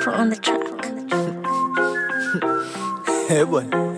Afro on the track. Eh, bwana.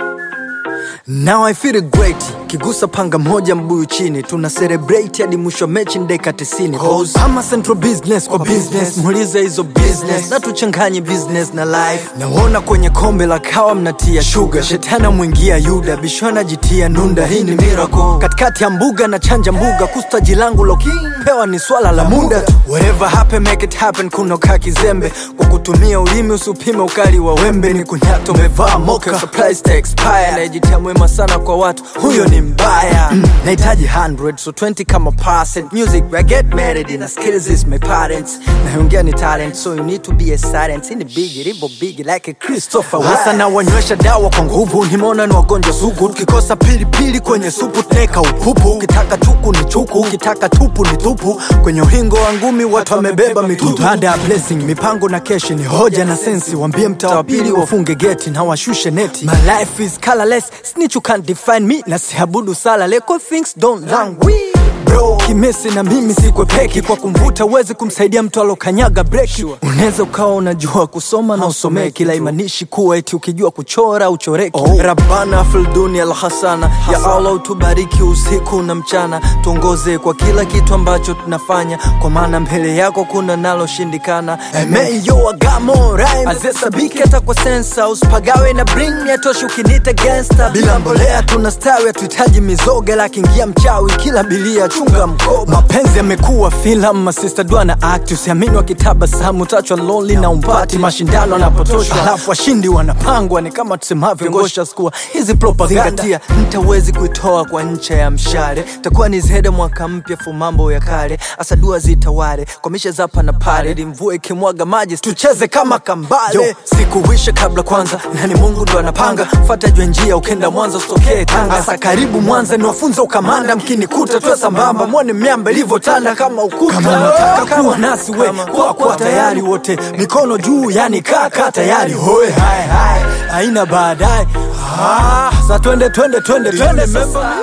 Now I feel great kigusa panga moja mbuyu chini tuna celebrate hadi mwisho wa mechi ndeka 90 Cause ama central business kwa business muulize hizo business na tuchanganye business na life naona kwenye kombe la kawa mnatia sugar shetana mwingia yuda bishwana jitia nunda hii ni miracle katikati ya mbuga na chanja mbuga kustaji langu lo pewa ni swala la muda tu whatever happen make it happen kunoka kizembe kwa kutumia ulimi usipime ukali wa wembe ni kunyato umevaa moka surprise to expire najitia mwema sana kwa watu huyo ni mbaya mm, nahitaji 100 so 20 kama percent music I get married in skills is my parents naongea ni talent so you need to be a silent in the big ribo big like a Christopher hasa na wanywesha dawa kwa nguvu nimeona ni wagonjwa sugu tukikosa pilipili kwenye supu tuneka upupu ukitaka chuku ni chuku ukitaka tupu ni tupu kwenye uhingo wa ngumi watu wamebeba mitutu baada ya blessing mipango na keshi ni hoja na sensi wambie mtaa wa pili wafunge geti na washushe neti my life is colorless snitch you can't define me na siabudu sala leko things don't languish bro kimesi na mimi sikwe peki kwa kumvuta uwezi kumsaidia mtu alokanyaga breki unaweza ukawa unajua kusoma na usomee kila imanishi kuwa eti ukijua kuchora uchoreki oh. rabana filduni alhasana ya allah utubariki usiku na mchana tuongoze kwa kila kitu ambacho tunafanya kwa maana mbele yako kuna naloshindikana emeyo agamo rhyme azesabiki hata kwa sensa usipagawe na bring yatoshi ukinita gangsta bila mbolea tunastawi hatuhitaji mizoga lakiingia mchawi kila bilia chunga mkoba mapenzi yamekuwa filamu masista dua na act usiamini wakitabasamu tachwa lonely na umpati mashindano yanapotoshwa alafu washindi wanapangwa ni kama tusemavyo ngosha skua hizi propaganda mtawezi kuitoa kwa ncha ya mshale takuwa ni zihede mwaka mpya fu mambo ya kale asa dua zitawale kwa mishe zapa na pale ili mvua ikimwaga maji tucheze kama kambale Yo, sikuwisha kabla kwanza nani mungu ndo anapanga fata jwe njia ukenda mwanza usitokee tanga asa karibu mwanza niwafunza ukamanda mkinikuta tuwe sambamba mwone miamba ilivyotanda kama ukuta kama unataka kuwa nasi we kwa kwa tayari wote mikono juu yani kaka tayari hoe hai hai haina baadaye ah, sa twende twende twende twende sasa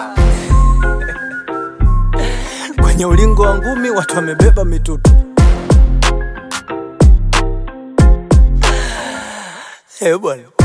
kwenye ulingo wa ngumi watu wamebeba mitutu Eh bwana